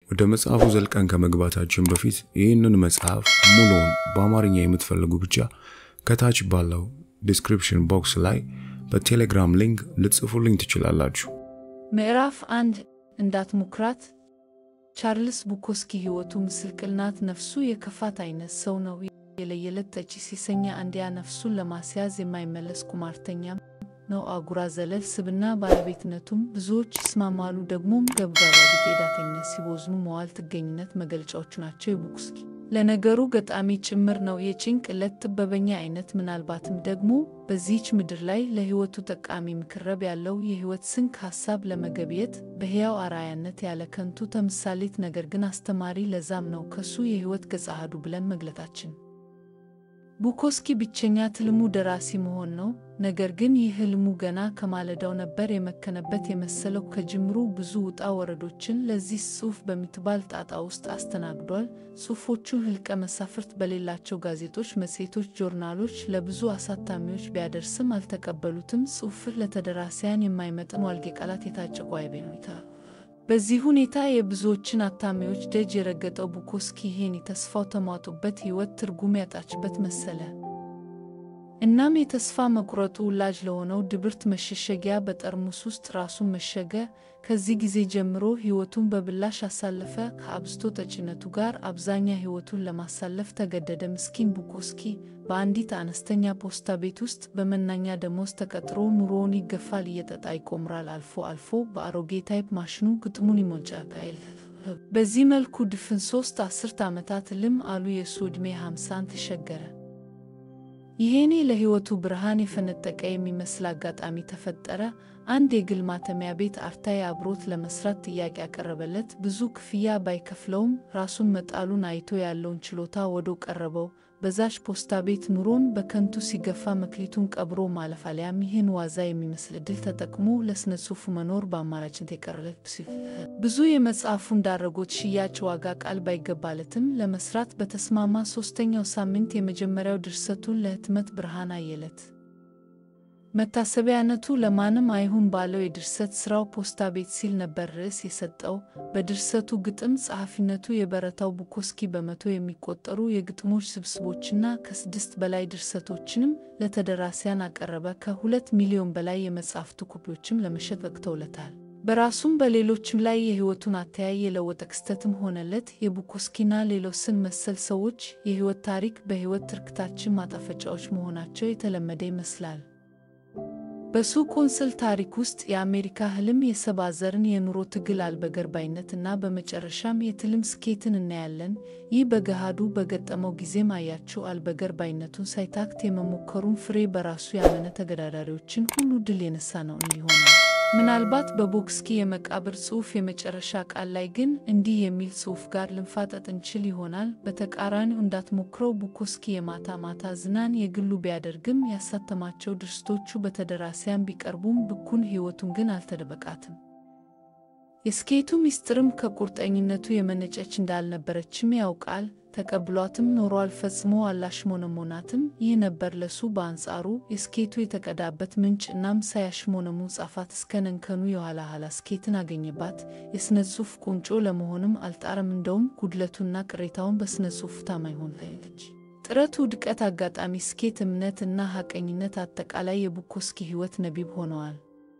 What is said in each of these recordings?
ወደ መጽሐፉ ዘልቀን ከመግባታችን በፊት ይህንን መጽሐፍ ሙሉውን በአማርኛ የምትፈልጉ ብቻ ከታች ባለው ዲስክሪፕሽን ቦክስ ላይ በቴሌግራም ሊንክ ልትጽፉልኝ ትችላላችሁ። ምዕራፍ አንድ እንዳትሞክራት። ቻርልስ ቡኮስኪ ሕይወቱ ምስቅልቅል ናት። ነፍሱ የከፋት አይነት ሰው ነው። የለየለት ጠጪ፣ ሴሰኛ፣ አንዲያ ነፍሱን ለማስያዝ የማይመለስ ቁማርተኛም ነው። አጉራ ዘለል ስብና ባለቤትነቱም ብዙዎች ይስማማሉ። ደግሞም ገብጋባ ቢጤ፣ ዳተኝነት፣ ሲቦዝኑ መዋል ጥገኝነት መገለጫዎቹ ናቸው። የቡኮስኪ ለነገሩ ገጣሚ ጭምር ነው። የጭንቅ ዕለት ጥበበኛ አይነት ምናልባትም ደግሞ በዚህች ምድር ላይ ለሕይወቱ ጠቃሚ ምክረብ ያለው የሕይወት ስንክ ሐሳብ ለመገብየት በሕያው አርአያነት ያለ ከንቱ ተምሳሌት ነገር ግን አስተማሪ። ለዛም ነው ከሱ የሕይወት ገጸ አሐዱ ብለን መግለጣችን። ቡኮስኪ ብቸኛ ትልሙ ደራሲ መሆን ነው። ነገር ግን ይህ ህልሙ ገና ከማለዳው ነበር የመከነበት የመሰለው። ከጅምሩ ብዙ ውጣ ወረዶችን ለዚህ ጽሑፍ በሚትባል ጣጣ ውስጥ አስተናግዷል። ጽሑፎቹ ህልቀ መሳፍርት በሌላቸው ጋዜጦች፣ መጽሔቶች፣ ጆርናሎች ለብዙ አሳታሚዎች ቢያደርስም አልተቀበሉትም። ጽሑፍህ ለተደራሲያን የማይመጥን ዋልጌ ቃላት የታጨቁ አይቤኑታ በዚህ ሁኔታ የብዙዎችን አታሚዎች ደጅ የረገጠው ቡኮስኪ ይሄን የተስፋው ተሟጡበት ሕይወት ትርጉም ያጣችበት መሰለ። እናም የተስፋ መቁረጡ ውላጅ ለሆነው ድብርት መሸሸጊያ በጠርሙስ ውስጥ ራሱን መሸገ። ከዚህ ጊዜ ጀምሮ ሕይወቱን በብላሽ አሳለፈ። ከአብዝቶ ጠጭነቱ ጋር አብዛኛ ሕይወቱን ለማሳለፍ ተገደደ። ምስኪን ቡኮስኪ በአንዲት አነስተኛ ፖስታ ቤት ውስጥ በመናኛ ደሞዝ ተቀጥሮ ኑሮውን ይገፋል። እየጠጣ ይቆምራል። አልፎ አልፎ በአሮጌ ታይፕ ማሽኑ ግጥሙን ይሞጫቃል። በዚህ መልኩ ድፍን ሶስት አስርት ዓመታት ልም አሉ። የእሱ ዕድሜ ሃምሳን ተሸገረ። ይሄኔ ለሕይወቱ ብርሃን የፈነጠቀ የሚመስል አጋጣሚ ተፈጠረ። አንድ የግል ማተሚያ ቤት አርታይ አብሮት ለመስራት ጥያቄ ያቀረበለት። ብዙ ክፍያ ባይከፍለውም ራሱን መጣሉን አይቶ ያለውን ችሎታ ወዶ ቀረበው። በዛች ፖስታ ቤት ኑሮን በከንቱ ሲገፋ መክሊቱን ቀብሮ ማለፍ አሊያም ይህን ዋዛ የሚመስል ዕድል ተጠቅሞ ለሥነ ጽሑፉ መኖር በአማራጭነት የቀረለት ብዙ የመጽሐፉን ዳረጎት ሽያጭ ዋጋ ቃል ባይገባለትም ለመስራት በተስማማ ሦስተኛው ሳምንት የመጀመሪያው ድርሰቱን ለሕትመት ብርሃን አየለት። መታሰቢያነቱ ለማንም አይሁን ባለው የድርሰት ሥራው ፖስታ ቤት ሲል ነበር ርዕስ የሰጠው። በድርሰቱ ግጥም ጸሐፊነቱ የበረታው ቡኮስኪ በመቶ የሚቆጠሩ የግጥሞች ስብስቦችና ከስድስት በላይ ድርሰቶችንም ለተደራሲያን አቀረበ። ከሁለት ሚሊዮን በላይ የመጻሕፍቱ ኮፒዎችም ለመሸጥ በቅተውለታል። በራሱም በሌሎችም ላይ የሕይወቱን አተያይ የለወጠ ክስተትም ሆነለት። የቡኮስኪና ሌሎስን መሰል ሰዎች የሕይወት ታሪክ በሕይወት ትርክታችን ማጣፈጫዎች መሆናቸው የተለመደ ይመስላል። በሱ ቆንስል ታሪክ ውስጥ የአሜሪካ ህልም የሰባ ዘርን የኑሮ ትግል አልበገርባይነት እና በመጨረሻም የትልም ስኬትን እናያለን። ይህ በገሃዱ በገጠመው ጊዜም አያቸው አልበገርባይነቱን ሳይታክት የመሞከሩን ፍሬ በራሱ ያመነ ተገዳዳሪዎችን ሁሉ ድል የነሳ ነው እንዲሆናል። ምናልባት በቡኮስኪ የመቃብር ጽሑፍ የመጨረሻ ቃል ላይ ግን እንዲህ የሚል ጽሑፍ ጋር ልንፋጠጥ እንችል ይሆናል። በተቃራኒው እንዳትሞክረው ቡኮስኪ የማታ ማታ ዝናን የግሉ ቢያደርግም ያሳተማቸው ድርሰቶቹ በተደራሲያን ቢቀርቡም ብኩን ሕይወቱን ግን አልተደበቃትም። የስኬቱ ምስጢርም ከቁርጠኝነቱ የመነጨች እንዳልነበረችም ያውቃል። ተቀብሏትም ኖሯል። ፈጽሞ አላሽሞነሞናትም። ይህ ነበር ለሱ በአንጻሩ የስኬቱ የተቀዳበት ምንጭ። እናም ሳያሽሞነሙ ጻፋት እስከ ነንከኑ የኋላ ኋላ ስኬትን አገኘባት። የሥነ ጽሑፍ ቁንጮ ለመሆንም አልጣረም። እንደውም ጉድለቱና ቅሬታውን በሥነ ጽሑፉ ታማኝ ሆናለች። ጥረቱ፣ ውድቀት፣ አጋጣሚ፣ ስኬት፣ እምነት እና ሐቀኝነት አጠቃላይ የቡኮስኪ ሕይወት ነቢብ ሆነዋል።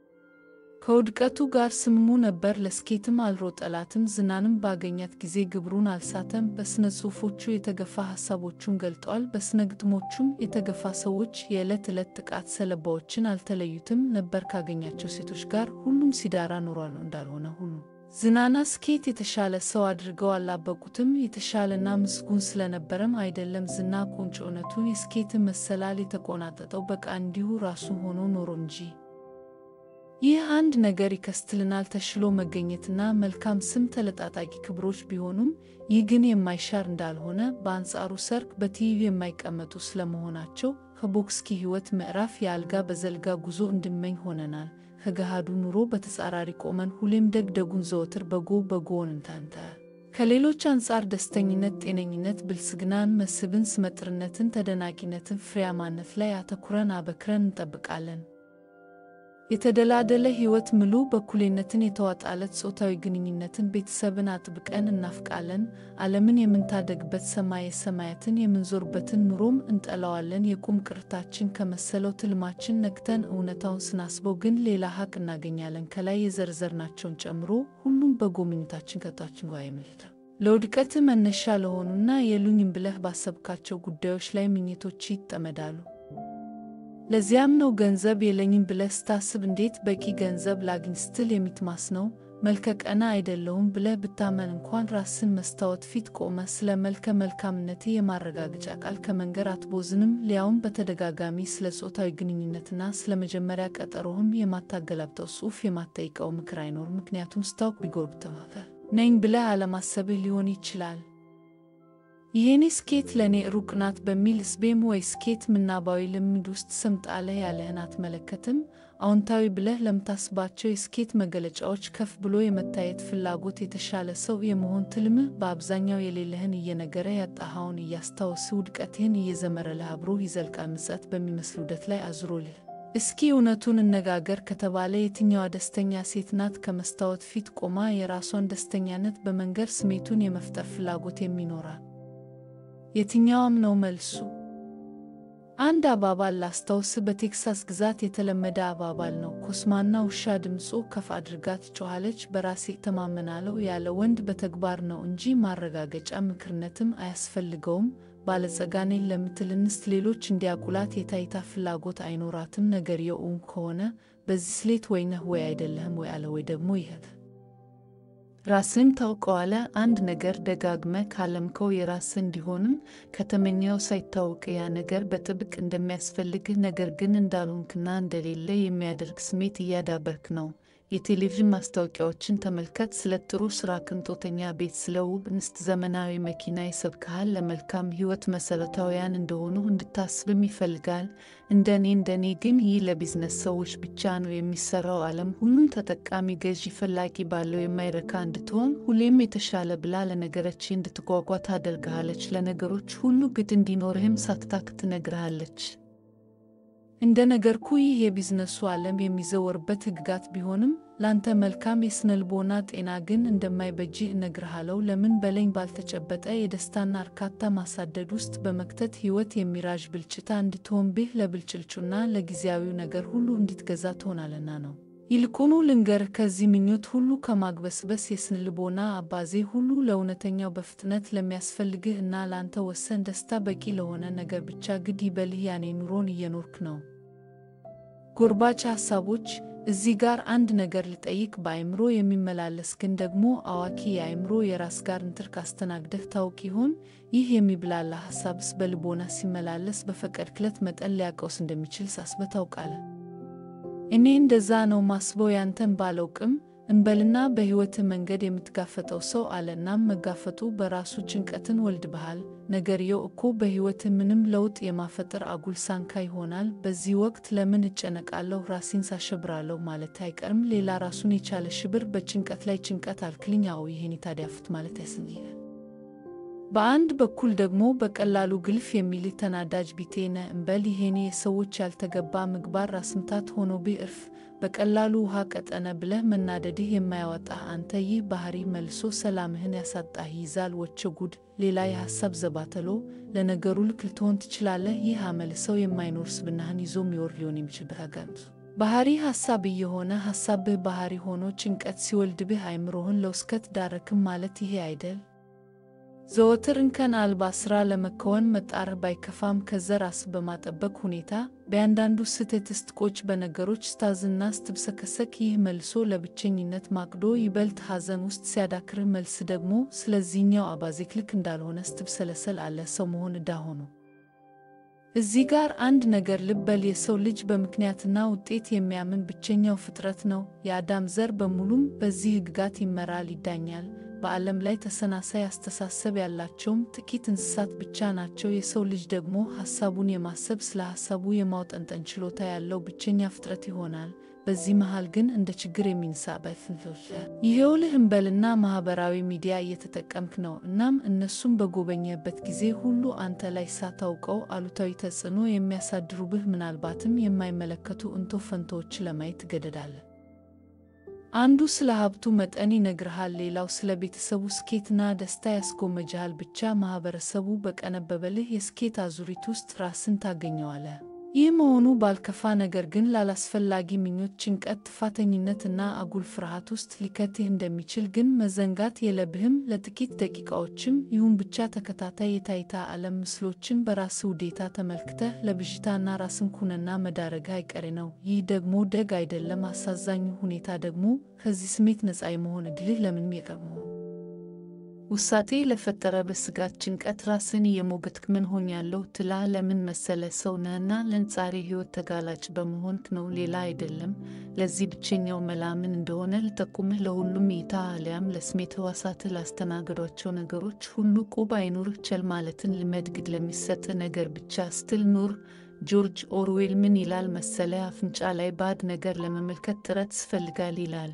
ከውድቀቱ ጋር ስምሙ ነበር። ለስኬትም አልሮጠላትም። ዝናንም ባገኛት ጊዜ ግብሩን አልሳተም። በሥነ ጽሑፎቹ የተገፋ ሐሳቦቹን ገልጠዋል። በሥነ ግጥሞቹም የተገፋ ሰዎች የዕለት ዕለት ጥቃት ሰለባዎችን አልተለዩትም ነበር። ካገኛቸው ሴቶች ጋር ሁሉም ሲዳራ ኖሯል። እንዳልሆነ ሁሉ ዝናና ስኬት የተሻለ ሰው አድርገው አላበቁትም። የተሻለና ምስጉን ስለነበረም አይደለም። ዝና ቁንጮነቱን የስኬትን መሰላል የተቆናጠጠው በቃ እንዲሁ ራሱ ሆኖ ኖሮ እንጂ ይህ አንድ ነገር ይከስትልናል። ተሽሎ መገኘትና መልካም ስም ተለጣጣቂ ክብሮች ቢሆኑም ይህ ግን የማይሻር እንዳልሆነ፣ በአንጻሩ ሰርግ በትይዩ የማይቀመጡ ስለመሆናቸው ከቡኮስኪ ሕይወት ምዕራፍ የአልጋ በዘልጋ ጉዞ እንድመኝ ሆነናል። ከገሃዱ ኑሮ በተጻራሪ ቆመን ሁሌም ደግ ደጉን ዘወትር በጎ በጎውን እንታንተ ከሌሎች አንጻር ደስተኝነት፣ ጤነኝነት፣ ብልጽግናን፣ መስህብን፣ ስመጥርነትን፣ ተደናቂነትን፣ ፍሬያማነት ላይ አተኩረን አበክረን እንጠብቃለን። የተደላደለ ሕይወት ምሉ በኩሌነትን የተዋጣለት ጾታዊ ግንኙነትን ቤተሰብን አጥብቀን እናፍቃለን። ዓለምን የምንታደግበት ሰማየ ሰማያትን የምንዞርበትን ኑሮም እንጠላዋለን። የቁም ቅርታችን ከመሰለው ትልማችን ነቅተን እውነታውን ስናስበው ግን ሌላ ሀቅ እናገኛለን። ከላይ የዘርዘርናቸውን ጨምሮ ሁሉም በጎ ምኞታችን ከታችን ጋር ይመልታል። ለውድቀት መነሻ ለሆኑና የሉኝም ብለህ ባሰብካቸው ጉዳዮች ላይ ምኞቶች ይጠመዳሉ። ለዚያም ነው ገንዘብ የለኝም ብለህ ስታስብ እንዴት በቂ ገንዘብ ላግኝ ስትል የሚትማስነው። መልከ ቀና አይደለሁም ብለህ ብታመን እንኳን ራስን መስታወት ፊት ቆመ ስለ መልከ መልካምነት የማረጋገጫ ቃል ከመንገር አትቦዝንም። ሊያውም በተደጋጋሚ ስለ ጾታዊ ግንኙነትና ስለ መጀመሪያ ቀጠሮህም የማታገላብጠው ጽሑፍ የማትጠይቀው ምክር አይኖር። ምክንያቱም ስታውቅ ቢጎርብተህ ነኝ ብለህ አለማሰብህ ሊሆን ይችላል። ይሄኔ ስኬት ለእኔ ሩቅ ናት በሚል ስቤም ወይ ስኬት ምናባዊ ልምድ ውስጥ ሰምጣለህ ያለህን አትመለከትም። አዎንታዊ ብለህ ለምታስባቸው የስኬት መገለጫዎች ከፍ ብሎ የመታየት ፍላጎት፣ የተሻለ ሰው የመሆን ትልምህ በአብዛኛው የሌለህን እየነገረ ያጣኸውን እያስታወስ ውድቀትህን እየዘመረልህ አብሮ ይዘልቃል። ምጸት በሚመስል ውደት ላይ አዙሮልህ እስኪ እውነቱን እነጋገር ከተባለ የትኛዋ ደስተኛ ሴት ናት ከመስታወት ፊት ቆማ የራሷን ደስተኛነት በመንገር ስሜቱን የመፍጠር ፍላጎት የሚኖራል? የትኛዋም ነው መልሱ? አንድ አባባል ላስታውስ። በቴክሳስ ግዛት የተለመደ አባባል ነው። ኮስማና ውሻ ድምፁ ከፍ አድርጋ ትጮኻለች። በራሴ እተማመናለሁ ያለ ወንድ በተግባር ነው እንጂ ማረጋገጫ ምክርነትም አያስፈልገውም። ባለጸጋ ነኝ ለምትል እንስት ሌሎች እንዲያቁላት የታይታ ፍላጎት አይኖራትም። ነገርየው እውን ከሆነ በዚህ ስሌት ወይ ነህ ወይ አይደለህም ወይ አለ ወይ ደግሞ ይኸት ራስን ታውቀዋለ። አንድ ነገር ደጋግመ ካለምከው የራስ እንዲሆንም ከተመኘው ሳይታወቅ ያ ነገር በጥብቅ እንደሚያስፈልግህ ነገር ግን እንዳልሆንክና እንደሌለ የሚያደርግ ስሜት እያዳበርክ ነው። የቴሌቪዥን ማስታወቂያዎችን ተመልከት። ስለ ጥሩ ስራ፣ ቅንጦተኛ ቤት፣ ስለ ውብ እንስት፣ ዘመናዊ መኪና ይሰብክሃል። ለመልካም ሕይወት መሰረታዊያን እንደሆኑ እንድታስብም ይፈልጋል። እንደኔ እንደኔ ግን ይህ ለቢዝነስ ሰዎች ብቻ ነው የሚሰራው። ዓለም ሁሉም ተጠቃሚ፣ ገዢ፣ ፈላጊ ባለው የማይረካ እንድትሆን ሁሌም የተሻለ ብላ ለነገረች እንድትጓጓ ታደርግሃለች። ለነገሮች ሁሉ ግድ እንዲኖርህም ሳትታክ ትነግርሃለች። እንደ ነገርኩ ይህ የቢዝነሱ ዓለም የሚዘወርበት ሕግጋት ቢሆንም ላንተ መልካም የስነልቦና ጤና ግን እንደማይበጅህ እነግርሃለሁ። ለምን በለኝ ባልተጨበጠ የደስታና እርካታ ማሳደድ ውስጥ በመክተት ሕይወት የሚራዥ ብልጭታ እንድትሆንብህ ለብልጭልጩና ለጊዜያዊው ነገር ሁሉ እንዲትገዛ ትሆናለና ነው። ይልቁኑ ልንገርህ ከዚህ ምኞት ሁሉ ከማግበስበስ የስነልቦና አባዜ ሁሉ ለእውነተኛው በፍጥነት ለሚያስፈልግህ እና ላንተ ወሰን ደስታ በቂ ለሆነ ነገር ብቻ ግድ ይበልህ። ያኔ ኑሮን እየኖርክ ነው። ጎርባች ሐሳቦች እዚህ ጋር አንድ ነገር ልጠይቅ። በአእምሮ የሚመላለስ ግን ደግሞ አዋኪ የአእምሮ የራስ ጋር ንትርክ አስተናግደህ ታውቅ ይሆን? ይህ የሚብላላ ሐሳብስ በልቦና ሲመላለስ በፈቀድክለት መጠን ሊያቀውስ እንደሚችል ሳስበህ ታውቃለህ? እኔ እንደዛ ነው ማስበው። ያንተን ባላውቅም እንበልና በሕይወትህ መንገድ የምትጋፈጠው ሰው አለ። እናም መጋፈጡ በራሱ ጭንቀትን ወልድብሃል። ነገርየው እኮ በሕይወትህ ምንም ለውጥ የማፈጠር አጉል ሳንካ ይሆናል። በዚህ ወቅት ለምን እጨነቃለሁ ራሴን ሳሸብራለሁ ማለት አይቀርም። ሌላ ራሱን የቻለ ሽብር በጭንቀት ላይ ጭንቀት አልክልኝ። አዎ ይሄኔ ታዲያፉት ማለት ያስንያል። በአንድ በኩል ደግሞ በቀላሉ ግልፍ የሚልህ ተናዳጅ ቢጤ ነህ እንበል። ይሄኔ የሰዎች ያልተገባ ምግባር ራስምታት ሆኖብህ እርፍ በቀላሉ ውሃ ቀጠነ ብለህ መናደድህ የማያወጣህ አንተ ይህ ባህሪ መልሶ ሰላምህን ያሳጣህ ይይዛል። ወቸ ጉድ! ሌላ የሐሳብ ዘባተሎ። ለነገሩ ልክ ልትሆን ትችላለህ። ይህ አመል ሰው የማይኖር ስብናህን ይዞ የሚወር ሊሆን የሚችልበት አጋንቱ ባህሪ ሐሳብ እየሆነ ሐሳብህ ባህሪ ሆኖ ጭንቀት ሲወልድብህ አይምሮህን ለውስከት ዳረክም ማለት ይሄ አይደል? ዘወትር እንከን አልባ ሥራ ለመከወን መጣርህ ባይከፋም ከዘር ራስ በማጠበቅ ሁኔታ በያንዳንዱ ስህተት ስትቆጭ በነገሮች ስታዝና ስትብሰከሰክ ይህ መልሶ ለብቸኝነት ማቅዶ ይበልጥ ሐዘን ውስጥ ሲያዳክርህ መልስ ደግሞ ስለዚህኛው አባዜክ ልክ እንዳልሆነ ስትብሰለሰል አለ ሰው መሆን ዕዳ ሆኖ። እዚህ ጋር አንድ ነገር ልብ በል። የሰው ልጅ በምክንያትና ውጤት የሚያምን ብቸኛው ፍጥረት ነው። የአዳም ዘር በሙሉም በዚህ ሕግጋት ይመራል፣ ይዳኛል። በዓለም ላይ ተሰናሳይ አስተሳሰብ ያላቸውም ጥቂት እንስሳት ብቻ ናቸው። የሰው ልጅ ደግሞ ሐሳቡን የማሰብ ስለ ሐሳቡ የማውጠንጠን ችሎታ ያለው ብቸኛ ፍጥረት ይሆናል። በዚህ መሃል ግን እንደ ችግር የሚንሳበት ይሄውልህ እንበልና ማህበራዊ ሚዲያ እየተጠቀምክ ነው። እናም እነሱም በጎበኘበት ጊዜ ሁሉ አንተ ላይ ሳታውቀው አሉታዊ ተጽዕኖ የሚያሳድሩብህ ምናልባትም የማይመለከቱ እንቶ ፈንቶዎች ለማየት ትገደዳለህ። አንዱ ስለ ሀብቱ መጠን ይነግርሃል፣ ሌላው ስለ ቤተሰቡ ስኬትና ደስታ ያስጎመጅሃል። ብቻ ማህበረሰቡ በቀነበበልህ የስኬት አዙሪት ውስጥ ራስን ታገኘዋለህ። ይህ መሆኑ ባልከፋ፣ ነገር ግን ላላስፈላጊ ምኞት፣ ጭንቀት፣ ጥፋተኝነት እና አጉል ፍርሃት ውስጥ ሊከትህ እንደሚችል ግን መዘንጋት የለብህም። ለጥቂት ደቂቃዎችም ይሁን ብቻ ተከታታይ የታይታ ዓለም ምስሎችን በራስህ ውዴታ ተመልክተህ ለብዥታና ራስን ኩነና መዳረግህ አይቀሬ ነው። ይህ ደግሞ ደግ አይደለም። አሳዛኙ ሁኔታ ደግሞ ከዚህ ስሜት ነፃ የመሆን ዕድልህ ለምንም የቀድሞ ውሳጤ ለፈጠረ በስጋት ጭንቀት ራስን እየሞገትክ ምን ሆኛለሁ ትላ ለምን መሰለ ሰው ነህና ለንጻሬ ሕይወት ተጋላጭ በመሆንክ ነው፣ ሌላ አይደለም። ለዚህ ብቸኛው መላ ምን እንደሆነ ልጠቁምህ። ለሁሉም እይታ አሊያም ለስሜት ሕዋሳትህ ላስተናገዷቸው ነገሮች ሁሉ ቁብ አይኑርህ። ቸል ማለትን ልመድ። ግድ ለሚሰጥ ነገር ብቻ ስትል ኑር። ጆርጅ ኦርዌል ምን ይላል መሰለ? አፍንጫ ላይ ባዕድ ነገር ለመመልከት ጥረት ስፈልጋል ይላል።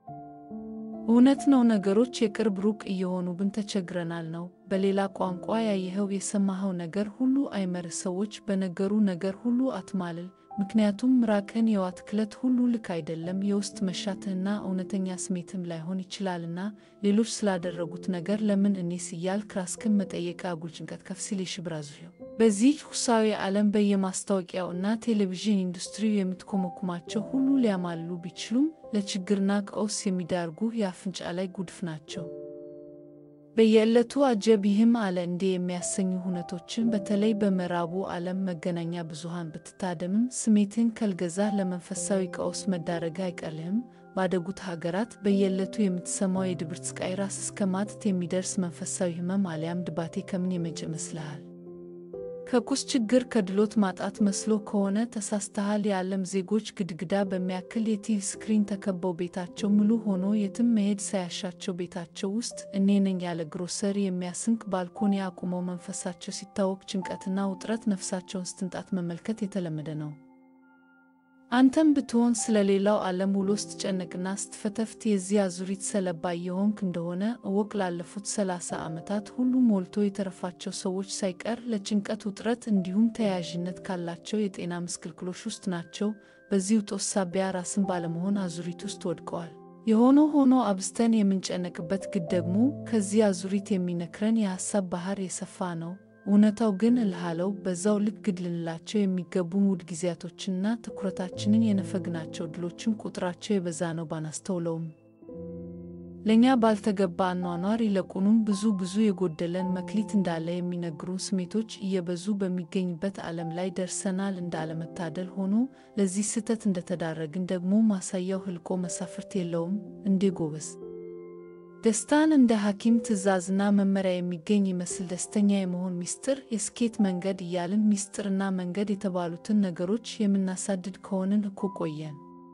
እውነት ነው። ነገሮች የቅርብ ሩቅ እየሆኑብን ተቸግረናል ነው። በሌላ ቋንቋ ያየኸው የሰማኸው ነገር ሁሉ አይመርህ። ሰዎች በነገሩ ነገር ሁሉ አትማልል። ምክንያቱም ምራቅህን የዋትክለት ሁሉ ልክ አይደለም። የውስጥ መሻትህና እውነተኛ ስሜትም ላይሆን ይችላልና ሌሎች ስላደረጉት ነገር ለምን እኔስ እያልክ ራስህን መጠየቅ አጉል ጭንቀት ከፍ ሲል የሽብራዙው በዚህ ኩሳዊ ዓለም በየማስታወቂያው እና ቴሌቪዥን ኢንዱስትሪው የምትኮመኩማቸው ሁሉ ሊያማልሉ ቢችሉም ለችግርና ቀውስ የሚዳርጉ የአፍንጫ ላይ ጉድፍ ናቸው። በየዕለቱ አጀብ ይህም አለ እንዴ የሚያሰኙ ሁነቶችን በተለይ በምዕራቡ ዓለም መገናኛ ብዙሃን ብትታደምም ስሜትን ከልገዛህ ለመንፈሳዊ ቀውስ መዳረግ አይቀርልህም። ባደጉት ሀገራት በየዕለቱ የምትሰማው የድብርት ስቃይ ራስ እስከ ማጣት የሚደርስ መንፈሳዊ ሕመም አሊያም ድባቴ ከምን የመጭ ይመስልሃል? ከቁስ ችግር ከድሎት ማጣት መስሎ ከሆነ ተሳስተሃል። የዓለም ዜጎች ግድግዳ በሚያክል የቲቪ ስክሪን ተከበው ቤታቸው ሙሉ ሆኖ የትም መሄድ ሳያሻቸው ቤታቸው ውስጥ እኔ ነኝ ያለ ግሮሰሪ የሚያስንቅ ባልኮኒ አቁመው መንፈሳቸው ሲታወክ ጭንቀትና ውጥረት ነፍሳቸውን ስትንጣት መመልከት የተለመደ ነው። አንተም ብትሆን ስለ ሌላው ዓለም ውሎ ስትጨነቅና ስትፈተፍት የዚህ አዙሪት ሰለባ እየሆንክ እንደሆነ እወቅ። ላለፉት ሰላሳ ዓመታት ሁሉ ሞልቶ የተረፋቸው ሰዎች ሳይቀር ለጭንቀት ውጥረት፣ እንዲሁም ተያያዥነት ካላቸው የጤና ምስቅልቅሎች ውስጥ ናቸው። በዚህ ውጦት ሳቢያ ራስን ባለመሆን አዙሪት ውስጥ ወድቀዋል። የሆነ ሆኖ አብዝተን የምንጨነቅበት ግድ ደግሞ ከዚህ አዙሪት የሚነክረን የሐሳብ ባህር የሰፋ ነው። እውነታው ግን እልሃለው በዛው ልክ ግድ ልንላቸው የሚገቡን ውድ ጊዜያቶችንና ትኩረታችንን የነፈግናቸው ድሎችን ቁጥራቸው የበዛ ነው ባናስተውለውም። ለእኛ ባልተገባ አኗኗር ይልቁንም ብዙ ብዙ የጎደለን መክሊት እንዳለ የሚነግሩን ስሜቶች እየበዙ በሚገኝበት ዓለም ላይ ደርሰናል። እንዳለመታደል ሆኖ ለዚህ ስህተት እንደተዳረግን ደግሞ ማሳያው ህልቆ መሳፍርት የለውም እንዴ ጎበዝ! ደስታን እንደ ሐኪም ትዕዛዝና መመሪያ የሚገኝ ይመስል ደስተኛ የመሆን ሚስጥር፣ የስኬት መንገድ እያልን ሚስጥርና መንገድ የተባሉትን ነገሮች የምናሳድድ ከሆንን እኮ ቆየን።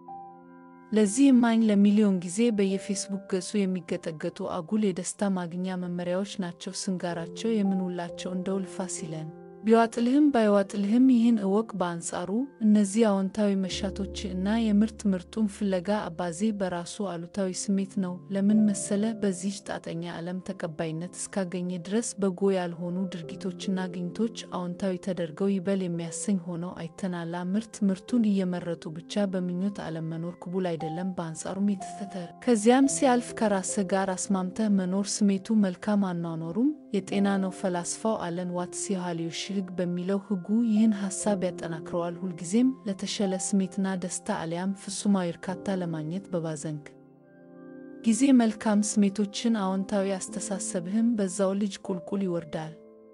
ለዚህ እማኝ ለሚሊዮን ጊዜ በየፌስቡክ ገጹ የሚገጠገጡ አጉል የደስታ ማግኛ መመሪያዎች ናቸው ስንጋራቸው የምንውላቸው እንደው ልፋ ሲለን ቢዋጥልህም ባይዋጥልህም ይህን እወቅ። በአንጻሩ እነዚህ አዎንታዊ መሻቶች እና የምርጥ ምርጡን ፍለጋ አባዜ በራሱ አሉታዊ ስሜት ነው። ለምን መሰለ? በዚህ ጣጠኛ ዓለም ተቀባይነት እስካገኘ ድረስ በጎ ያልሆኑ ድርጊቶችና ግኝቶች አዎንታዊ ተደርገው ይበል የሚያሰኝ ሆነው አይተናላ። ምርጥ ምርቱን እየመረጡ ብቻ በምኞት ዓለም መኖር ቅቡል አይደለም። በአንጻሩም የተፈተረ ከዚያም ሲያልፍ ከራስህ ጋር አስማምተህ መኖር ስሜቱ መልካም አኗኗሩም የጤና ነው። ፈላስፋው አለን ዋትስ የሃሊዮሽ ሕግ በሚለው ሕጉ ይህን ሐሳብ ያጠናክረዋል። ሁልጊዜም ለተሻለ ስሜትና ደስታ አሊያም ፍጹማዊ እርካታ ለማግኘት በባዘንክ ጊዜ መልካም ስሜቶችን፣ አዎንታዊ አስተሳሰብህም በዛው ልጅ ቁልቁል ይወርዳል።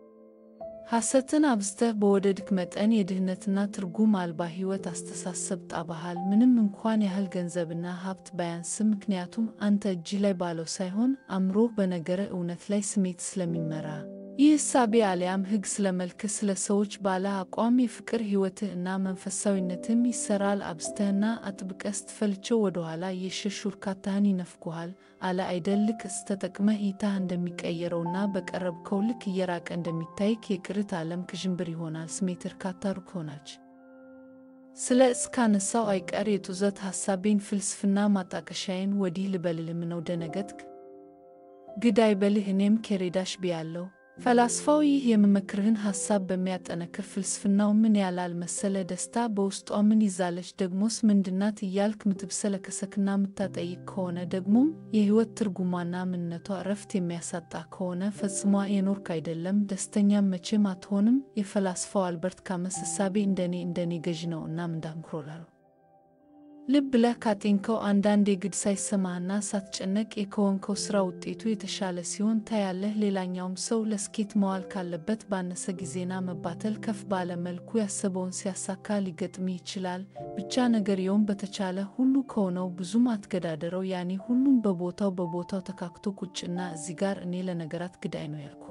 ሐሰትን አብዝተህ በወደድክ መጠን የድህነትና ትርጉም አልባ ሕይወት አስተሳሰብ ጣባሃል። ምንም እንኳን ያህል ገንዘብና ሀብት ባያንስም፣ ምክንያቱም አንተ እጅህ ላይ ባለው ሳይሆን አእምሮህ በነገረ እውነት ላይ ስሜት ስለሚመራ ይህ እሳቤ አሊያም ሕግ ስለ መልክህ፣ ስለ ሰዎች ባለ አቋም፣ የፍቅር ሕይወትህ እና መንፈሳዊነትም ይሰራል። አብዝተህና አጥብቀህ ስትፈልቸው ወደኋላ የሸሹ እርካታህን ይነፍጉሃል። አለ አይደል? ልክ ስተጠቅመህ እይታህ እንደሚቀየረውና በቀረብከው ልክ እየራቀ እንደሚታይክ የቅርት ዓለም ክዥንብር ይሆናል። ስሜት እርካታ ሩቅ ሆናች ስለ እስካነሳው አይቀር የጡዘት ሐሳቤን ፍልስፍና ማጣቀሻዬን ወዲህ ልበልልም ነው ደነገጥክ? ግድ አይበልህ እኔም ኬሬዳሽ ብያለሁ። ፈላስፋው ይህ የምመክርህን ሐሳብ በሚያጠነክር ፍልስፍናው ምን ያላል መሰለ ደስታ በውስጧ ምን ይዛለች ደግሞስ ምንድናት እያልክ ምትብሰለከሰክና ምታጠይቅ ከሆነ ደግሞም የሕይወት ትርጉሟና ምንነቷ እረፍት የሚያሳጣ ከሆነ ፈጽሟ የኖርክ አይደለም፣ ደስተኛም መቼም አትሆንም። የፈላስፋው አልበርት ካመስ እሳቤ እንደኔ እንደኔ ገዥ ነው እና ምንዳምክሮላሉ ልብ ብለህ ካጤንከው አንዳንድ የግድ ሳይሰማህና ሳትጨነቅ የከወንከው ሥራ ውጤቱ የተሻለ ሲሆን ታያለህ። ሌላኛውም ሰው ለስኬት መዋል ካለበት ባነሰ ጊዜና መባተል ከፍ ባለ መልኩ ያሰበውን ሲያሳካ ሊገጥምህ ይችላል። ብቻ ነገርየውን በተቻለ ሁሉ ከሆነው ብዙም አትገዳደረው። ያኔ ሁሉም በቦታው በቦታው ተካክቶ ቁጭና እዚህ ጋር እኔ ለነገራት ግዳይ ነው ያልኩ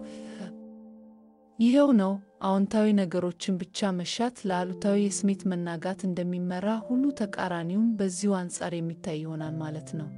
ይኸው ነው። አዎንታዊ ነገሮችን ብቻ መሻት ለአሉታዊ የስሜት መናጋት እንደሚመራ ሁሉ ተቃራኒውም በዚሁ አንጻር የሚታይ ይሆናል ማለት ነው።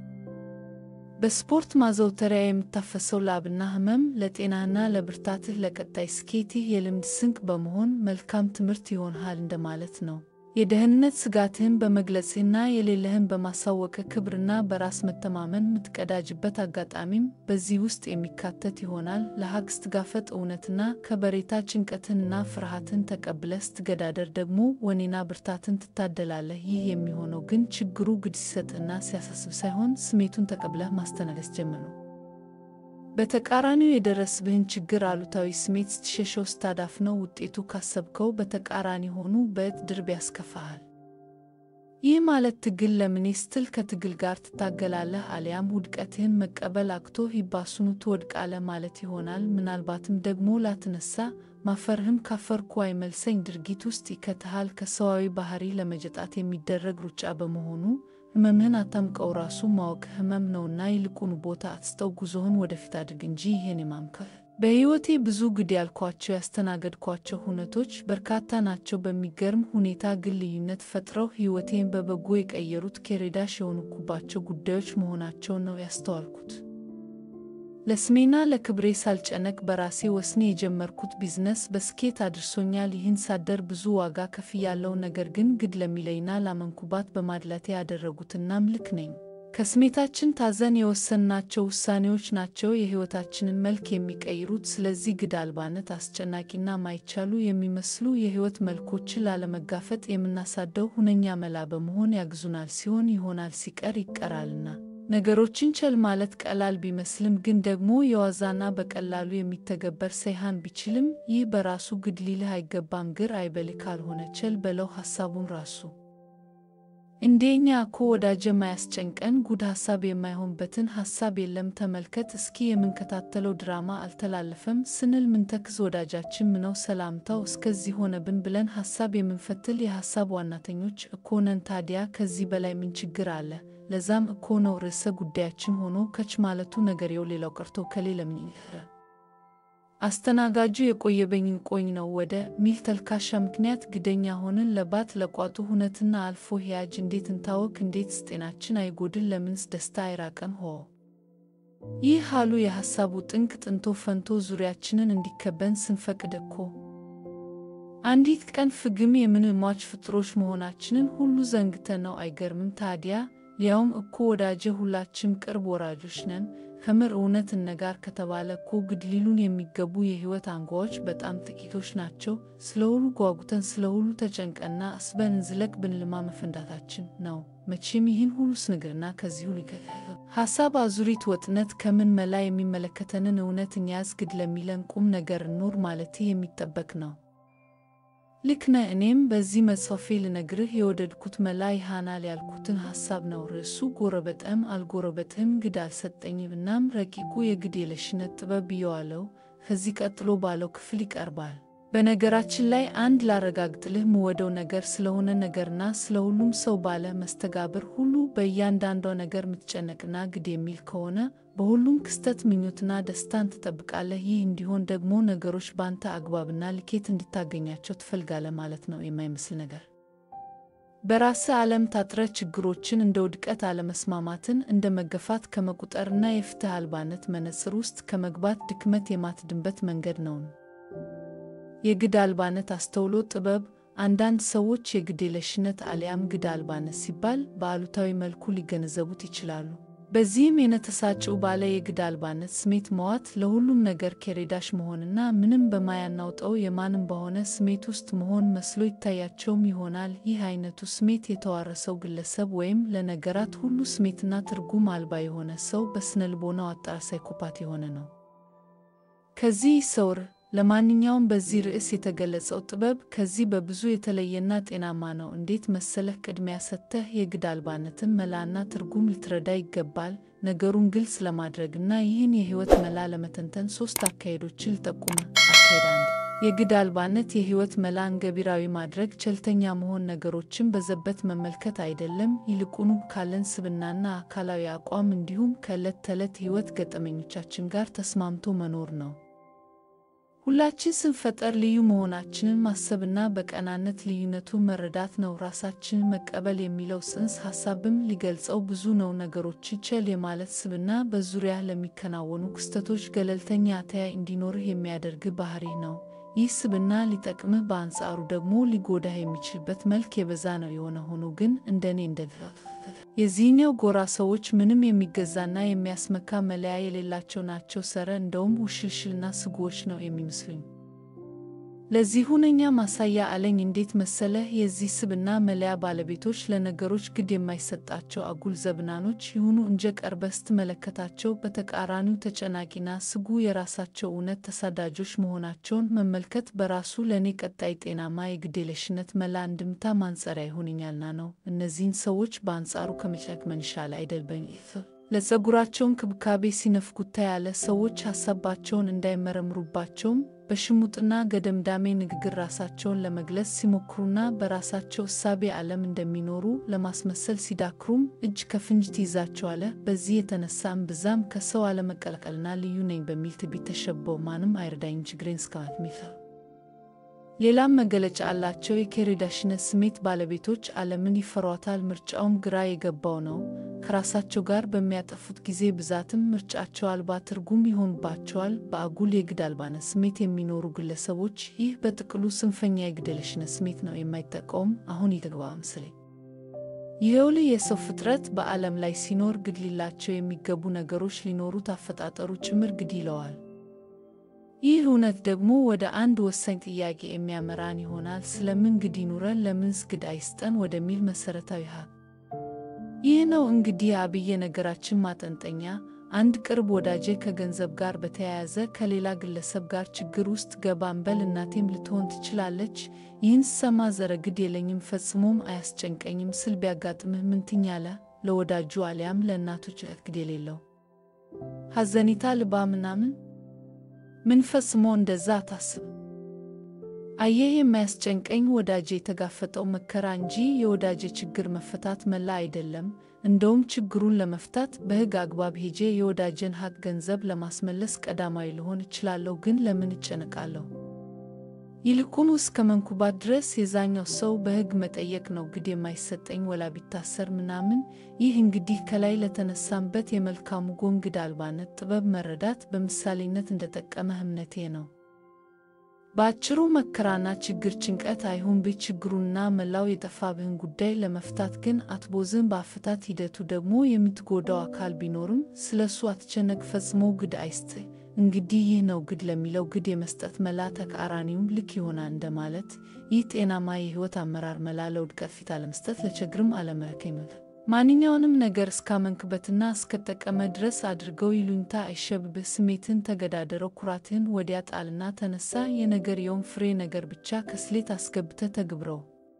በስፖርት ማዘውተሪያ የምታፈሰው ላብና ሕመም ለጤናህና ለብርታትህ ለቀጣይ ስኬትህ የልምድ ስንቅ በመሆን መልካም ትምህርት ይሆንሃል እንደማለት ነው። የደህንነት ስጋትህን በመግለጽህና የሌለህን በማሳወቅህ ክብርና በራስ መተማመን የምትቀዳጅበት አጋጣሚም በዚህ ውስጥ የሚካተት ይሆናል። ለሀቅ ስትጋፈጥ እውነትና ከበሬታ ጭንቀትህንና ፍርሃትን ተቀብለህ ስትገዳደር ደግሞ ወኔና ብርታትን ትታደላለህ። ይህ የሚሆነው ግን ችግሩ ግድ ሲሰጥህና ሲያሳስብ ሳይሆን ስሜቱን ተቀብለህ ማስተናገስ ጀምር ነው። በተቃራኒው የደረስብህን ችግር አሉታዊ ስሜት ስትሸሸው ስታዳፍነው ውጤቱ ካሰብከው በተቃራኒ ሆኑ በእጥ ድርብ ያስከፋሃል። ይህ ማለት ትግል ለምኔ ስትል ከትግል ጋር ትታገላለህ፣ አሊያም ውድቀትህን መቀበል አቅቶህ ይባሱኑ ትወድቃለህ ማለት ይሆናል። ምናልባትም ደግሞ ላትነሳ ማፈርህም ካፈርኩ አይመልሰኝ ድርጊት ውስጥ ይከትሃል። ከሰዋዊ ባህሪ ለመጀጣት የሚደረግ ሩጫ በመሆኑ ህመምህን አታምቀው። ራሱ ማወቅ ህመም ነውና ይልቁኑ ቦታ አትስጠው። ጉዞህን ወደፊት አድርግ እንጂ ይህን የማምከር በሕይወቴ ብዙ ግድ ያልኳቸው ያስተናገድኳቸው ሁነቶች በርካታ ናቸው። በሚገርም ሁኔታ ግን ልዩነት ፈጥረው ሕይወቴን በበጎ የቀየሩት ኬሬዳሽ የሆኑኩባቸው ጉዳዮች መሆናቸውን ነው ያስተዋልኩት። ለስሜና ለክብሬ ሳልጨነቅ በራሴ ወስኔ የጀመርኩት ቢዝነስ በስኬት አድርሶኛል። ይህን ሳደር ብዙ ዋጋ ከፍያለው። ነገር ግን ግድ ለሚለይና ላመንኩባት በማድላቴ ያደረጉትናም ልክ ነኝ። ከስሜታችን ታዘን የወሰንናቸው ውሳኔዎች ናቸው የሕይወታችንን መልክ የሚቀይሩት። ስለዚህ ግድ አልባነት አስጨናቂና ማይቻሉ የሚመስሉ የሕይወት መልኮችን ላለመጋፈጥ የምናሳደው ሁነኛ መላ በመሆን ያግዙናል። ሲሆን ይሆናል፣ ሲቀር ይቀራልና። ነገሮችን ቸል ማለት ቀላል ቢመስልም ግን ደግሞ የዋዛና በቀላሉ የሚተገበር ሳይሆን ቢችልም ይህ በራሱ ግድ ሊልህ አይገባም። ግር አይበልህ ካልሆነ ቸል በለው ሐሳቡን ራሱ እንደኛ እኮ ወዳጀ ማያስጨንቀን ጉድ ሐሳብ የማይሆንበትን ሐሳብ የለም። ተመልከት እስኪ የምንከታተለው ድራማ አልተላለፈም ስንል ምንተክዝ ወዳጃችን ምነው ሰላምታው እስከዚህ ሆነብን ብለን ሐሳብ የምንፈትል የሐሳብ ዋናተኞች እኮ ነን። ታዲያ ከዚህ በላይ ምን ችግር አለ? ለዛም እኮ ነው ርዕሰ ጉዳያችን ሆኖ ከች ማለቱ ነገርየው ሌላው ቀርቶ ከሌ ለምን አስተናጋጁ የቆየበኝን ቆኝ ነው ወደ ሚል ተልካሻ ምክንያት ግደኛ ሆንን ለባት ለቋጡ ሁነትና አልፎ ሕያጅ እንዴት እንታወክ እንዴትስ ጤናችን አይጎድል ለምንስ ደስታ አይራቀን ሆ ይህ ሃሉ የሐሳቡ ጥንቅ ጥንቶ ፈንቶ ዙሪያችንን እንዲከበን ስንፈቅድ እኮ አንዲት ቀን ፍግም የምንሟች ፍጥሮች መሆናችንን ሁሉ ዘንግተን ነው። አይገርምም ታዲያ? ሊያውም እኮ ወዳጀ ሁላችም ቅርብ ወራጆች ነን። ከምር እውነት እነጋር ከተባለ እኮ ግድ ሊሉን የሚገቡ የሕይወት አንጓዎች በጣም ጥቂቶች ናቸው። ስለ ሁሉ ጓጉተን ስለ ሁሉ ተጨንቀና አስበን እንዝለቅ ብንልማ መፈንዳታችን ነው። መቼም ይህን ሁሉ ስንግርና ከዚሁ ሊከ ሐሳብ አዙሪት ወጥነት ከምን መላ የሚመለከተንን እውነት እንያዝ ግድ ለሚለን ቁም ነገር እኑር ማለት የሚጠበቅ ነው። ልክ ነህ። እኔም በዚህ መጽሐፌ ልነግርህ የወደድኩት መላ ይሃናል ያልኩትን ሐሳብ ነው። ርዕሱ ጎረበጠም አልጎረበጥህም ግድ አልሰጠኝም። እናም ረቂቁ የግድ የለሽነት ጥበብ ብየዋለው። ከዚህ ቀጥሎ ባለው ክፍል ይቀርባል። በነገራችን ላይ አንድ ላረጋግጥልህ ምወደው ነገር ስለሆነ ነገርና ስለ ሁሉም ሰው ባለ መስተጋብር ሁሉ በእያንዳንዷ ነገር ምትጨነቅና ግድ የሚል ከሆነ በሁሉም ክስተት ምኞትና ደስታን ትጠብቃለህ። ይህ እንዲሆን ደግሞ ነገሮች ባንተ አግባብና ልኬት እንድታገኛቸው ትፈልጋለህ ማለት ነው። የማይመስል ነገር በራስህ ዓለም ታጥረህ ችግሮችን እንደ ውድቀት፣ አለመስማማትን እንደ መገፋት ከመቁጠርና የፍትህ አልባነት መነጽር ውስጥ ከመግባት ድክመት የማትድንበት መንገድ ነውን። የግድ አልባነት አስተውሎ ጥበብ አንዳንድ ሰዎች የግዴለሽነት አሊያም ግድ አልባነት ሲባል በአሉታዊ መልኩ ሊገነዘቡት ይችላሉ። በዚህም የነተሳጭው ባለ የግድ አልባነት ስሜት መዋት ለሁሉም ነገር ከሬዳሽ መሆንና ምንም በማያናውጠው የማንም በሆነ ስሜት ውስጥ መሆን መስሎ ይታያቸውም ይሆናል። ይህ አይነቱ ስሜት የተዋረሰው ግለሰብ ወይም ለነገራት ሁሉ ስሜትና ትርጉም አልባ የሆነ ሰው በስነልቦናው አጣር ሳይኮፓት የሆነ ነው። ከዚህ ይሰውር። ለማንኛውም በዚህ ርዕስ የተገለጸው ጥበብ ከዚህ በብዙ የተለየና ጤናማ ነው። እንዴት መሰለህ? ቅድሚያ ሰጥተህ የግድ አልባነትን መላና ትርጉም ልትረዳ ይገባል። ነገሩን ግልጽ ለማድረግና ይህን የህይወት መላ ለመተንተን ሶስት አካሄዶችን ልጠቁመ። አካሄድ አንድ የግድ አልባነት የህይወት መላን ገቢራዊ ማድረግ ቸልተኛ መሆን፣ ነገሮችን በዘበት መመልከት አይደለም። ይልቁኑ ካለን ስብናና አካላዊ አቋም እንዲሁም ከዕለት ተዕለት ህይወት ገጠመኞቻችን ጋር ተስማምቶ መኖር ነው። ሁላችን ስንፈጠር ልዩ መሆናችንን ማሰብና በቀናነት ልዩነቱን መረዳት ነው። ራሳችንን መቀበል የሚለው ጽንሰ ሐሳብም ሊገልጸው ብዙ ነው። ነገሮችን ቸል የማለት ስብና በዙሪያ ለሚከናወኑ ክስተቶች ገለልተኛ አተያይ እንዲኖርህ የሚያደርግ ባህሪህ ነው። ይህ ስብና ሊጠቅምህ፣ በአንጻሩ ደግሞ ሊጎዳህ የሚችልበት መልክ የበዛ ነው። የሆነ ሆኖ ግን እንደኔ እንደ የዚህኛው ጎራ ሰዎች ምንም የሚገዛና የሚያስመካ መለያ የሌላቸው ናቸው። ሰረ እንደውም ውሽልሽልና ስጉዎች ነው የሚመስሉኝ። ለዚህ ሁነኛ ማሳያ አለኝ። እንዴት መሰለህ? የዚህ ስብና መለያ ባለቤቶች ለነገሮች ግድ የማይሰጣቸው አጉል ዘብናኖች ይሁኑ እንጂ ቀርበህ ስትመለከታቸው በተቃራኒው ተጨናቂና ስጉ የራሳቸው እውነት ተሳዳጆች መሆናቸውን መመልከት በራሱ ለእኔ ቀጣይ ጤናማ የግዴለሽነት መላ እንድምታ ማንጸሪያ ይሆንኛልና ነው። እነዚህን ሰዎች በአንጻሩ ከመጨቅ መንሻል አይደልበኝ ለጸጉራቸው እንክብካቤ ሲነፍጉታ ያለ ሰዎች ሀሳባቸውን እንዳይመረምሩባቸውም በሽሙጥና ገደምዳሜ ንግግር ራሳቸውን ለመግለጽ ሲሞክሩና በራሳቸው እሳቤ ዓለም እንደሚኖሩ ለማስመሰል ሲዳክሩም እጅ ከፍንጅ ትይዛቸዋለህ። በዚህ የተነሳ እምብዛም ከሰው አለመቀላቀልና ልዩ ነኝ በሚል ትዕቢት ተሸበው ማንም አይረዳኝ ችግሬን እስከማለት ሚፈር ሌላም መገለጫ አላቸው። የከሬዳሽነት ስሜት ባለቤቶች ዓለምን ይፈሯታል። ምርጫውም ግራ የገባው ነው። ከራሳቸው ጋር በሚያጠፉት ጊዜ ብዛትም ምርጫቸው አልባ ትርጉም ይሆንባቸዋል። በአጉል የግድ አልባነት ስሜት የሚኖሩ ግለሰቦች ይህ በጥቅሉ ጽንፈኛ የግዴለሽነት ስሜት ነው የማይጠቀውም። አሁን ይተግባ ምስሌ ይኸውልህ የሰው ፍጥረት በዓለም ላይ ሲኖር ግድ ሊላቸው የሚገቡ ነገሮች ሊኖሩት አፈጣጠሩ ጭምር ግድ ይለዋል። ይህ እውነት ደግሞ ወደ አንድ ወሳኝ ጥያቄ የሚያመራን ይሆናል። ስለምን ግድ ይኑረን? ለምንስ ግድ አይስጠን? ወደሚል መሠረታዊ ሀ ይህ ነው እንግዲህ አብዬ ነገራችን ማጠንጠኛ። አንድ ቅርብ ወዳጄ ከገንዘብ ጋር በተያያዘ ከሌላ ግለሰብ ጋር ችግር ውስጥ ገባ እንበል። እናቴም ልትሆን ትችላለች። ይህን ስሰማ ዘረ ግድ የለኝም ፈጽሞም አያስጨንቀኝም ስል ቢያጋጥምህ ምን ትኛለህ? ለወዳጁ አሊያም ለእናቶች ግድ የሌለው ሐዘኒታ ልባ ምናምን ምን ፈጽሞ እንደዛ አታስብ። አየህ የማያስጨንቀኝ ወዳጄ የተጋፈጠው መከራ እንጂ የወዳጄ ችግር መፈታት መላ አይደለም። እንደውም ችግሩን ለመፍታት በሕግ አግባብ ሄጄ የወዳጄን ሀቅ ገንዘብ ለማስመለስ ቀዳማዊ ልሆን እችላለሁ። ግን ለምን እጨነቃለሁ? ይልቁኑ እስከ መንኩባት ድረስ የዛኛው ሰው በሕግ መጠየቅ ነው ግድ የማይሰጠኝ ወላ ቢታሰር ምናምን። ይህ እንግዲህ ከላይ ለተነሳንበት የመልካሙ ጎን ግድ አልባነት ጥበብ መረዳት በምሳሌነት እንደጠቀመህ እምነቴ ነው። በአጭሩ መከራና ችግር ጭንቀት አይሁን ቤት ችግሩንና መላው የጠፋብህን ጉዳይ ለመፍታት ግን አትቦዝን። በአፈታት ሂደቱ ደግሞ የምትጎዳው አካል ቢኖርም ስለ እሱ አትጨነቅ። ፈጽሞ ግድ አይስጥህ። እንግዲህ ይህ ነው ግድ ለሚለው ግድ የመስጠት መላ ተቃራኒውም ልክ ይሆናል እንደማለት። ይህ ጤናማ የሕይወት አመራር መላ ለውድቀት ፊት አለመስጠት፣ ለችግርም አለመከኝ ማንኛውንም ነገር እስካመንክበትና እስከጠቀመ ድረስ አድርገው። ይሉኝታ አይሸብብህ። ስሜትን ተገዳደረው። ኩራትህን ወዲያ ጣልና ተነሳ። የነገርየውን ፍሬ ነገር ብቻ ከስሌት አስገብተህ ተግብረው።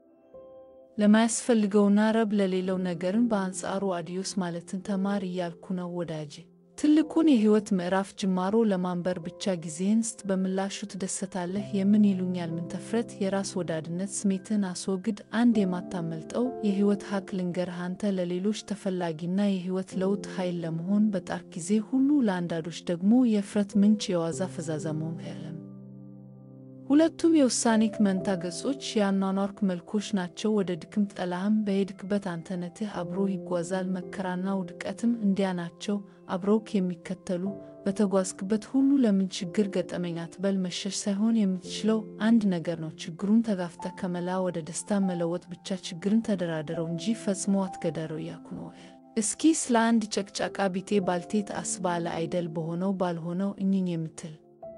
ለማያስፈልገውና ረብ ለሌለው ነገርን በአንጻሩ አዲዮስ ማለትን ተማር እያልኩ ነው ወዳጄ። ትልቁን የሕይወት ምዕራፍ ጅማሮ ለማንበር ብቻ ጊዜህን ስጥ። በምላሹ ትደሰታለህ። የምን ይሉኛል ምን ተፍረት የራስ ወዳድነት ስሜትን አስወግድ። አንድ የማታመልጠው የሕይወት ሀቅ ልንገርህ። አንተ ለሌሎች ተፈላጊና የሕይወት ለውጥ ኃይል ለመሆን በጣርክ ጊዜ ሁሉ ለአንዳንዶች ደግሞ የእፍረት ምንጭ፣ የዋዛ ፈዛዛ መሆን ያለም ሁለቱም የውሳኔክ መንታ ገጾች የአኗኗርክ መልኮች ናቸው። ወደ ድክም ጠላህም በሄድክበት አንተነትህ አብሮ ይጓዛል። መከራና ውድቀትም እንዲያ ናቸው፣ አብረውክ የሚከተሉ በተጓዝክበት ሁሉ ለምን ችግር ገጠመኝ አትበል። መሸሽ ሳይሆን የምትችለው አንድ ነገር ነው። ችግሩን ተጋፍጠህ ከመላ ወደ ደስታ መለወጥ ብቻ። ችግርን ተደራደረው እንጂ ፈጽሞ አትገዳረው እያልኩ ነው። እስኪ ስለ አንድ ጨቅጫቃ ቢጤ ባልቴት አስባለ አይደል? በሆነው ባልሆነው እኝኝ የምትል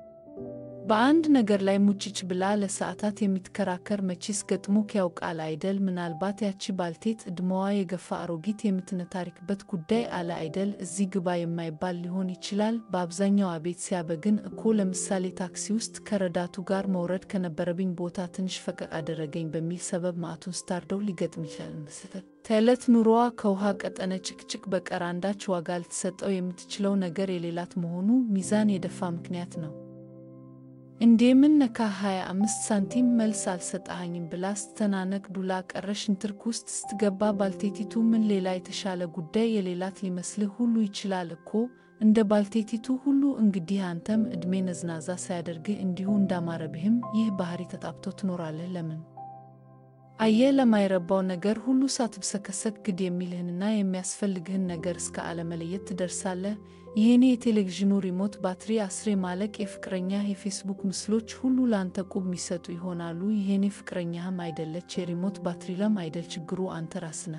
በአንድ ነገር ላይ ሙጭጭ ብላ ለሰዓታት የምትከራከር መቼስ ገጥሞክ ያውቃል አይደል? ምናልባት ያቺ ባልቴት ዕድሜዋ የገፋ አሮጊት የምትነታሪክበት ጉዳይ አለ አይደል? እዚህ ግባ የማይባል ሊሆን ይችላል። በአብዛኛው አቤት ሲያበግን እኮ። ለምሳሌ ታክሲ ውስጥ ከረዳቱ ጋር መውረድ ከነበረብኝ ቦታ ትንሽ ፈቀቅ አደረገኝ በሚል ሰበብ ማዕቱን ስታርደው ሊገጥም ይችላል መሰለህ። ተዕለት ኑሮዋ ከውሃ ቀጠነ ጭቅጭቅ በቀር አንዳች ዋጋ ልትሰጠው የምትችለው ነገር የሌላት መሆኑ ሚዛን የደፋ ምክንያት ነው። እንዴምን ነካ 25 ሳንቲም መልስ አልሰጠሃኝም ብላ ስተናነቅ ዱላ ቀረሽ ንትርክ ውስጥ ስትገባ ባልቴቲቱ ምን ሌላ የተሻለ ጉዳይ የሌላት ሊመስልህ ሁሉ ይችላል እኮ እንደ ባልቴቲቱ ሁሉ እንግዲህ አንተም ዕድሜ ነዝናዛ ሳያደርግህ እንዲሁ እንዳማረብህም ይህ ባህሪ ተጣብቶ ትኖራለህ። ለምን አየህ፣ ለማይረባው ነገር ሁሉ ሳትብሰከሰክ ግድ የሚልህንና የሚያስፈልግህን ነገር እስከ አለመለየት ትደርሳለህ። ይህኔ የቴሌቪዥኑ ሪሞት ባትሪ አስሬ ማለቅ፣ የፍቅረኛ የፌስቡክ ምስሎች ሁሉ ለአንተ ቁብ የሚሰጡ ይሆናሉ። ይሄኔ ፍቅረኛህም አይደለች የሪሞት ባትሪ ለም አይደል ችግሩ አንተ ራስነ።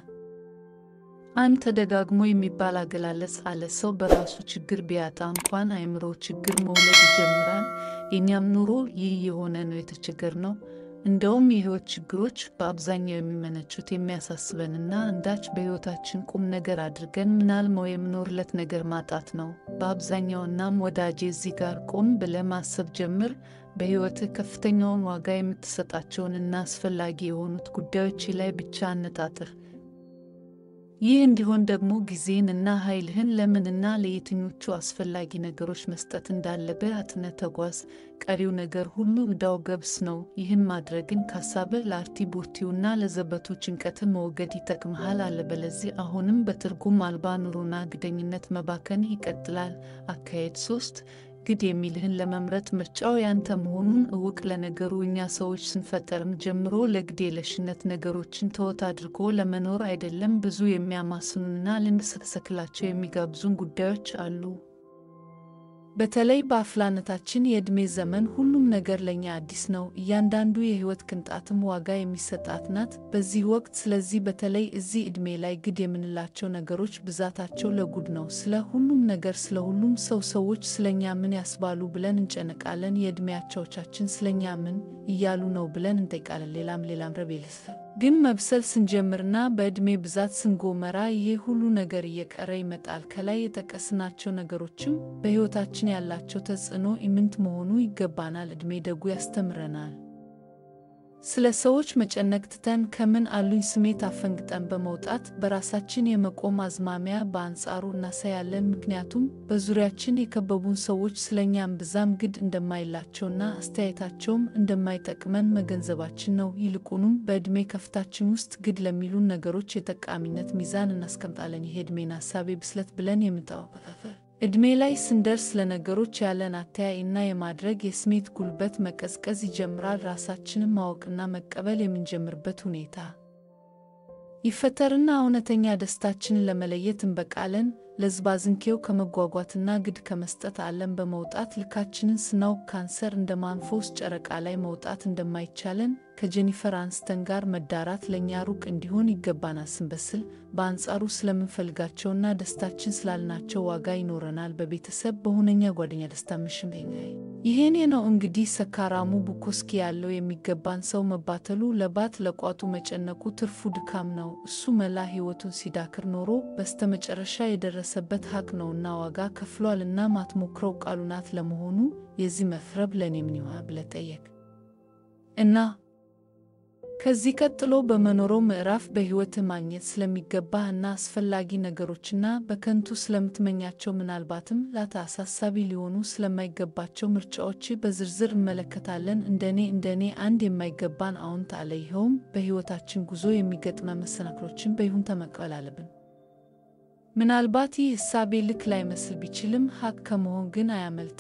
አንድ ተደጋግሞ የሚባል አገላለጽ አለ። ሰው በራሱ ችግር ቢያጣ እንኳን አእምሮ ችግር መውለድ ይጀምራል። የእኛም ኑሮ ይህ የሆነ ነው የተቸገር ነው። እንደውም የህይወት ችግሮች በአብዛኛው የሚመነጩት የሚያሳስበንና አንዳች በህይወታችን ቁም ነገር አድርገን ምናልመው የምኖርለት ነገር ማጣት ነው በአብዛኛው። እናም ወዳጄ እዚህ ጋር ቆም ብለህ ማሰብ ጀምር። በህይወትህ ከፍተኛውን ዋጋ የምትሰጣቸውንና አስፈላጊ የሆኑት ጉዳዮች ላይ ብቻ አነጣጥር። ይህ እንዲሆን ደግሞ ጊዜን እና ኃይልህን ለምንና ለየትኞቹ አስፈላጊ ነገሮች መስጠት እንዳለብህ አጥነህ ተጓዝ። ቀሪው ነገር ሁሉ ዕዳው ገብስ ነው። ይህን ማድረግን ካሳብህ ለአርቲ ቡርቲውና ለዘበቱ ጭንቀትን መወገድ ይጠቅምሃል። አለበለዚህ አሁንም በትርጉም አልባ ኑሮና ግደኝነት መባከን ይቀጥላል። አካሄድ ሶስት ግድ የሚልህን ለመምረጥ ምርጫው ያንተ መሆኑን እውቅ። ለነገሩ እኛ ሰዎች ስንፈጠርም ጀምሮ ለግድ የለሽነት ነገሮችን ተወት አድርጎ ለመኖር አይደለም። ብዙ የሚያማስኑና ልንሰከሰክላቸው የሚጋብዙን ጉዳዮች አሉ። በተለይ በአፍላነታችን የዕድሜ ዘመን ሁሉም ነገር ለእኛ አዲስ ነው። እያንዳንዱ የሕይወት ቅንጣትም ዋጋ የሚሰጣት ናት በዚህ ወቅት። ስለዚህ በተለይ እዚህ ዕድሜ ላይ ግድ የምንላቸው ነገሮች ብዛታቸው ለጉድ ነው። ስለ ሁሉም ነገር፣ ስለ ሁሉም ሰው፣ ሰዎች ስለኛ ምን ያስባሉ ብለን እንጨነቃለን። የዕድሜ አቻዎቻችን ስለኛ ምን እያሉ ነው ብለን እንጠይቃለን። ሌላም ሌላም ረብ ግን መብሰል ስንጀምርና በዕድሜ ብዛት ስንጎመራ ይሄ ሁሉ ነገር እየቀረ ይመጣል። ከላይ የጠቀስናቸው ነገሮችም በሕይወታችን ያላቸው ተጽዕኖ ኢምንት መሆኑ ይገባናል። ዕድሜ ደጉ ያስተምረናል። ስለ ሰዎች መጨነቅ ትተን ከምን አሉኝ ስሜት አፈንግጠን በመውጣት በራሳችን የመቆም አዝማሚያ በአንጻሩ እናሳያለን። ምክንያቱም በዙሪያችን የከበቡን ሰዎች ስለኛም ብዛም ግድ እንደማይላቸውና አስተያየታቸውም እንደማይጠቅመን መገንዘባችን ነው። ይልቁንም በዕድሜ ከፍታችን ውስጥ ግድ ለሚሉን ነገሮች የጠቃሚነት ሚዛን እናስቀምጣለን። ይሄ ዕድሜን ሀሳቤ ብስለት ብለን የምንጠዋወፋፈር ዕድሜ ላይ ስንደርስ ለነገሮች ያለን አተያይ እና የማድረግ የስሜት ጉልበት መቀዝቀዝ ይጀምራል። ራሳችንን ማወቅና መቀበል የምንጀምርበት ሁኔታ ይፈጠርና እውነተኛ ደስታችንን ለመለየት እንበቃለን። ለዝባዝንኬው ከመጓጓትና ግድ ከመስጠት ዓለም በመውጣት ልካችንን ስናውቅ ካንሰር እንደ ማንፎስ ጨረቃ ላይ መውጣት እንደማይቻለን ከጄኒፈር አንስተን ጋር መዳራት ለእኛ ሩቅ እንዲሆን ይገባናል። ስንበስል በአንጻሩ ስለምንፈልጋቸውና ደስታችን ስላልናቸው ዋጋ ይኖረናል። በቤተሰብ በሁነኛ ጓደኛ ደስታ ምሽም ይሄኔ ነው እንግዲህ ሰካራሙ ቡኮስኪ ያለው የሚገባን ሰው መባተሉ፣ ለባት ለቋጡ መጨነቁ ትርፉ ድካም ነው። እሱ መላ ሕይወቱን ሲዳክር ኖሮ በስተመጨረሻ የደረሰበት ሀቅ ነውና ዋጋ ከፍሏልና ማትሞክረው ቃሉ ናት። ለመሆኑ የዚህ መፍረብ ለእኔ ምን ይሆናል ብለህ ጠየቅ እና ከዚህ ቀጥሎ በመኖረው ምዕራፍ በሕይወትህ ማግኘት ስለሚገባህ እና አስፈላጊ ነገሮችና በከንቱ ስለምትመኛቸው ምናልባትም ላታ አሳሳቢ ሊሆኑ ስለማይገባቸው ምርጫዎች በዝርዝር እንመለከታለን። እንደኔ እንደኔ አንድ የማይገባን አዎንታ አለ። ይኸውም በሕይወታችን ጉዞ የሚገጥመ መሰናክሎችን በይሁንታ መቀበል አለብን። ምናልባት ይህ እሳቤ ልክ ላይመስል ቢችልም ሀቅ ከመሆን ግን አያመልጥም።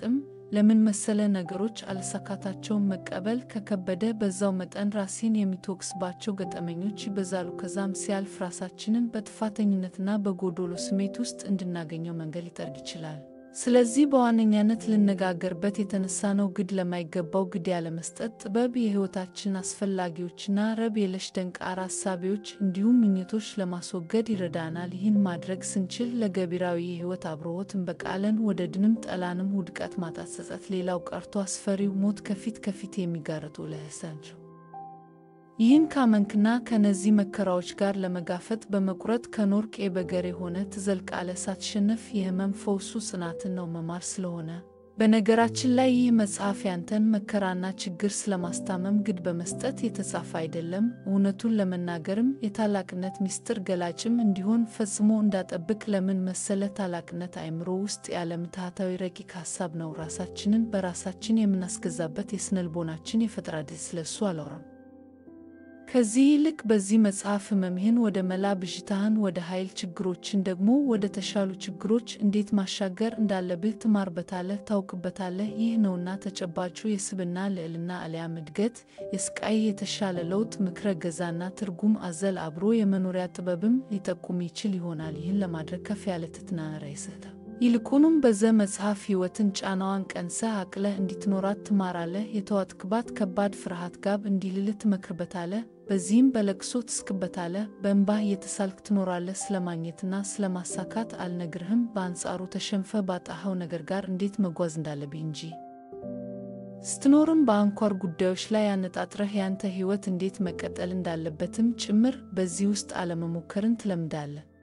ለምን መሰለ ነገሮች አለሳካታቸውን መቀበል ከከበደ በዛው መጠን ራሴን የሚተወቅስባቸው ገጠመኞች ይበዛሉ። ከዛም ሲያልፍ ራሳችንን በጥፋተኝነትና በጎዶሎ ስሜት ውስጥ እንድናገኘው መንገድ ሊጠርግ ይችላል። ስለዚህ በዋነኛነት ልነጋገርበት የተነሳነው ግድ ለማይገባው ግድ ያለመስጠት ጥበብ የሕይወታችን አስፈላጊዎችና ረብ የለሽ ደንቃራ ሐሳቢዎች እንዲሁም ምኞቶች ለማስወገድ ይረዳናል። ይህን ማድረግ ስንችል ለገቢራዊ የሕይወት አብርሆት እንበቃለን። ወደ ድንም ጠላንም ውድቀት፣ ማጣት፣ ጸጸት፣ ሌላው ቀርቶ አስፈሪው ሞት ከፊት ከፊት የሚጋረጡ ለህሳቸው ይህን ካመንክና ከነዚህ መከራዎች ጋር ለመጋፈጥ በመቁረጥ ከኖርቅ በገር የሆነ ትዘልቃለህ። ሳትሸነፍ የህመም ፈውሱ ጽናትን ነው መማር ስለሆነ። በነገራችን ላይ ይህ መጽሐፍ ያንተን መከራና ችግር ስለማስታመም ግድ በመስጠት የተጻፈ አይደለም። እውነቱን ለመናገርም የታላቅነት ምስጢር ገላጭም እንዲሆን ፈጽሞ እንዳጠብቅ። ለምን መሰለ? ታላቅነት አእምሮ ውስጥ ያለ ምትሃታዊ ረቂቅ ሀሳብ ነው። ራሳችንን በራሳችን የምናስገዛበት የስነልቦናችን የፈጠራ ድል ስለሱ አላወራም። ከዚህ ይልቅ በዚህ መጽሐፍ ህመምህን ወደ መላ፣ ብዥታህን ወደ ኃይል፣ ችግሮችን ደግሞ ወደ ተሻሉ ችግሮች እንዴት ማሻገር እንዳለብህ ትማርበታለህ፣ ታውቅበታለህ። ይህ ነውና ተጨባጩ የስብና ልዕልና አልያም እድገት፣ የስቃይ የተሻለ ለውጥ፣ ምክረ ገዛና ትርጉም አዘል አብሮ የመኖሪያ ጥበብም ሊጠቁም ይችል ይሆናል። ይህን ለማድረግ ከፍ ያለ ትሕትናን ራስህ ይልቁንም በዘ መጽሐፍ ሕይወትን ጫናዋን ቀንሰህ አቅለህ እንዲትኖራት ትማራለህ። የተዋጥክባት ከባድ ፍርሃት ጋብ እንዲልልህ ትመክርበታለህ። በዚህም በለቅሶ ትስቅበታለህ፣ በእንባህ እየተሳልክ ትኖራለህ። ስለማግኘትና ስለማሳካት አልነግርህም፣ በአንጻሩ ተሸንፈ ባጣኸው ነገር ጋር እንዴት መጓዝ እንዳለብህ እንጂ። ስትኖርም በአንኳር ጉዳዮች ላይ ያነጣጥረህ ያንተ ሕይወት እንዴት መቀጠል እንዳለበትም ጭምር በዚህ ውስጥ አለመሞከርን ትለምዳለህ።